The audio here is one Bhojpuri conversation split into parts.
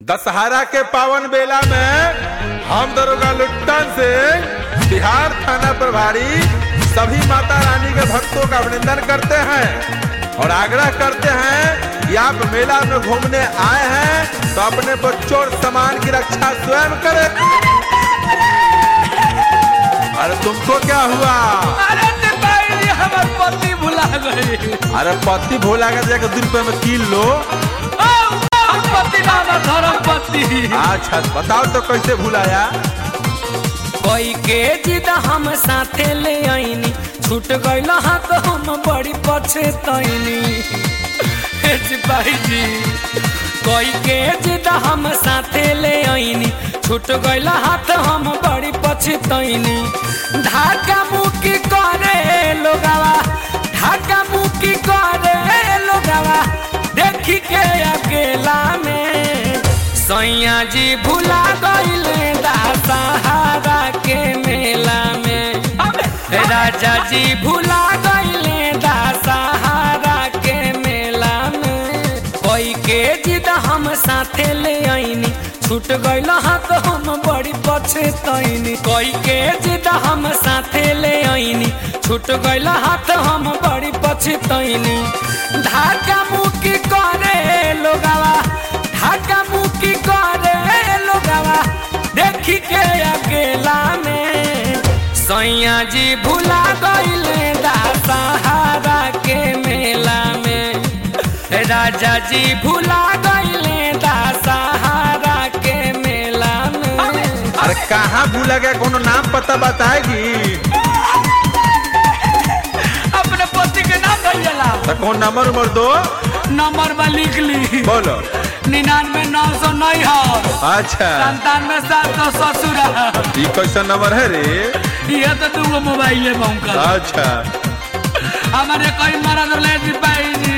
दशहरा के पावन बेला में हम दरोगा लुट्टन से बिहार थाना प्रभारी सभी माता रानी के भक्तों का अभिनंदन करते हैं और आग्रह करते हैं कि आप मेला में घूमने आए हैं तो अपने बच्चों और सामान की रक्षा स्वयं करें अरे तुमको क्या हुआ अरे निताई जी हमार पति भुला गई अरे पति भोला का जाकर दो रुपए में कील लो ओ, ओ, पति नाना धर्म पति अच्छा बताओ तो कैसे भुलाया कोई के जिद हम साथे ले आईनी छूट गइल हाथ हम बड़ी पछतैनी हे सिपाही जी कोई के जिद हम साथे ले आईनी छूट गइल हाथ हम बड़ी पछतैनी ढाका मुकी करे लोगावा ढाका मुकी करे लोगावा देखी के अकेला में सैया जी भुला गइले दशहरा के मेला में राजा जी भुला गइले दशहरा के मेला में कोई के जिद हम साथे ले आईनी छूट गइल हाथ हम बड़ी पछतैनी कोई के जिद हम साथे ले आईनी छूट गइल हाथ हम बड़ी पछतैनी ढाका मुकी करे लोगावा ढाका मुकी करे लोगावा देखी के अकेला में सैया जी भुला गइले दशहरा के मेला में राजा जी भुला गइले दशहरा के मेला में अरे कहाँ भूला गया कोनो नाम पता बताएगी अपने पति के नाम भैया तो कौन नंबर उम्र दो नंबर में लिख ली बोलो निन्यानवे नौ सौ नई अच्छा संतानवे सात सौ ससुर ये कैसा नंबर है रे ये तो दूगो मोबाइल है बहू अच्छा हमारे कोई मरद ले सिपाही जी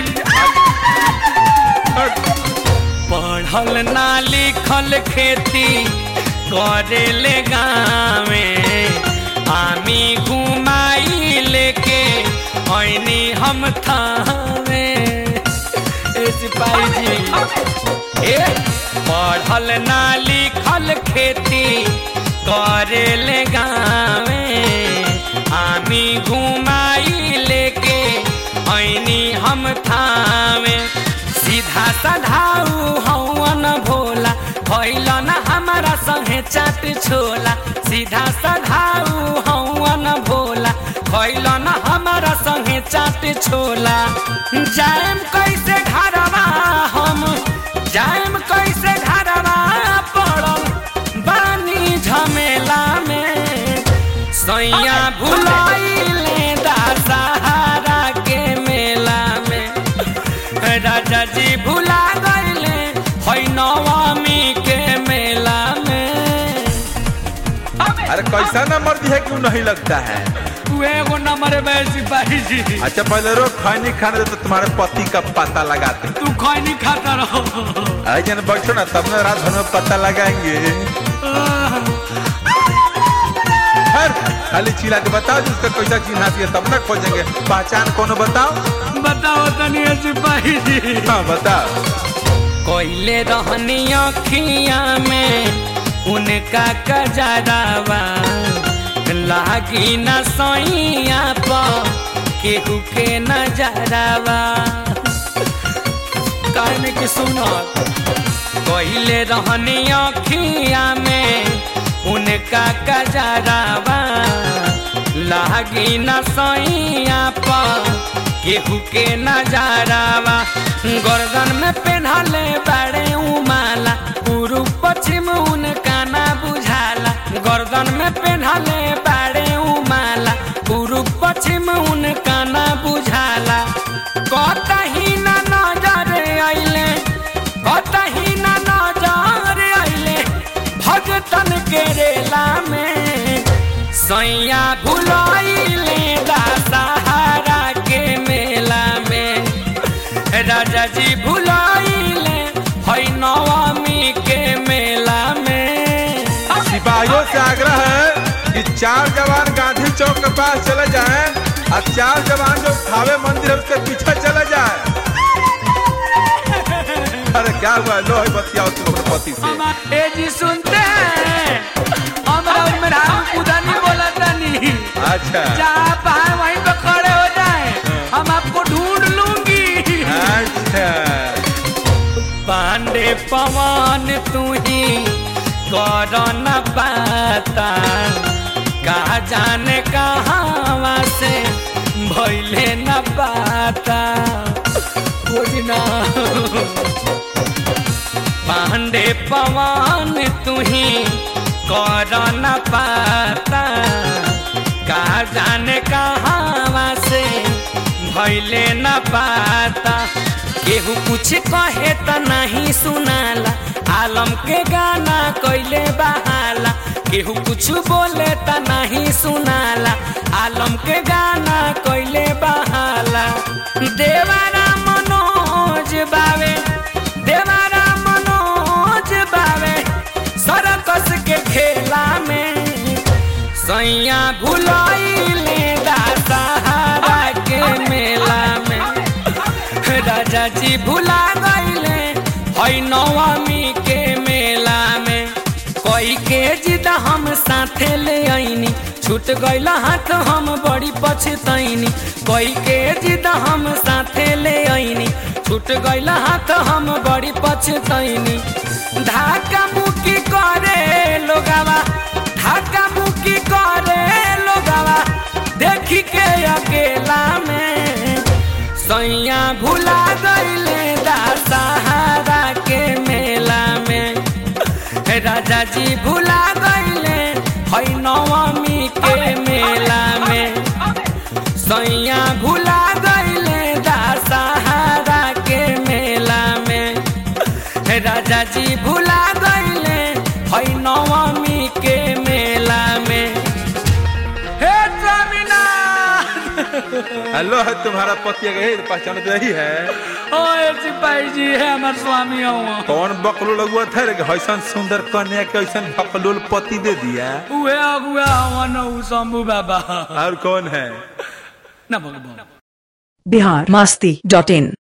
पढ़ल ना लिखल खेती करे ले गावे आमी घुमाई लेके ऐनी हम थावे ए सिपाही जी ए पढ़ल ना लिखल खेती करे ले गावे आमी घुमाई लेके ऐनी हम थावे सीधा सधाऊ हवन भोला भैल न हमारा संगे चाट छोला सीधा सधाऊ हवन भोला भैल न हमारा संगे चाट छोला जाएम कैसे घरवा हम जाएम कैसे घरवा पड़ल बानी झमेला में सैया भुलाइले दशहरा के मेला में राजा जी भुला गइले है नवमी के मेला में अरे कैसा नंबर दिया क्यों नहीं लगता है उ एगो नंबर में सिपाही जी अच्छा पहले रोज खैनी खाने दे तो तुम्हारे पति का पता लगाते हैं। तू खैनी खाता रहो आई जन बैठो ना तब ना रात भर में पता लगाएंगे हर खाली चिल्ला के बताओ जिसका कैसा चिन्ह है तब ना खोजेंगे पहचान कौन बताओ बताओ तनी ए सिपाही जी हाँ बताओ कोइले रहनी अखिया में उनका कजरावा लागी न सैया पर केहू के नजरावा कहने की सुनो कोइले रहनी अखिया में उनका कजरावा लागी न सैया पर केहू के नजरावा गर्दन में पेन्हले बड़े उमाला पूर्व पश्चिम उनका ना बुझाला गर्दन में पेन्हले बड़े उमाला पूर्व पश्चिम उनका ना बुझाला कतही ना नजर अइले कतही ना नजर अइले भगतन के रेला में सैया भुलाइले दशहरा के मेला में राजा जी भुलाइले है नवमी के मेला में सिपाहियों से आग्रह है कि चार जवान गांधी चौक के पास चले जाएं और चार जवान जो थावे मंदिर है उसके पीछे चले जाए अरे क्या हुआ लो है बतियाओ तुम अपने पति से पवन तू ही कर न पाता का जाने कहाँ से भैले न पाता खोजना पांडे पवन तू ही कर न पाता का जाने कहाँ से भैले न पाता केहू कुछ कहे त नहीं सुनाला आलम के गाना कैले बहाला केहू कुछ बोले त नहीं सुनाला आलम के गाना कैले बहाला देवारा मनोज बावे देवारा मनोज बावे सरकस के खेला में सैया भुलाइले सहारा के मेला में राजा जी भुला गईले हई नवमी के मेला में कोई के जिद हम साथे ले आईनी छूट गईला हाथ हम बड़ी पछतैनी कोई के जिद हम साथे ले आईनी छूट गईला हाथ हम बड़ी पछतैनी धाका मुकी करे लोगावा धाका मुकी करे लोगावा देखी के अकेला में सैया भुला गईले सहारा के मेला में राजा जी भुला गईले हई नवमी के मेला में सैया भुला गईले सहारा के मेला में राजा जी भुला गईले हई नवमी के मेला में हे स्वामीनाथ हेलो है तुम्हारा पति गए पहचान तो यही है ओए सिपाही जी है हमार स्वामी हुआ कौन बकलो लगुआ था रे हसन सुंदर कन्या के ऐसा बकलोल पति दे दिया उहे अगुआ हवन उ शंभू बाबा और कौन है ना भगवान बिहार मस्ती डॉट इन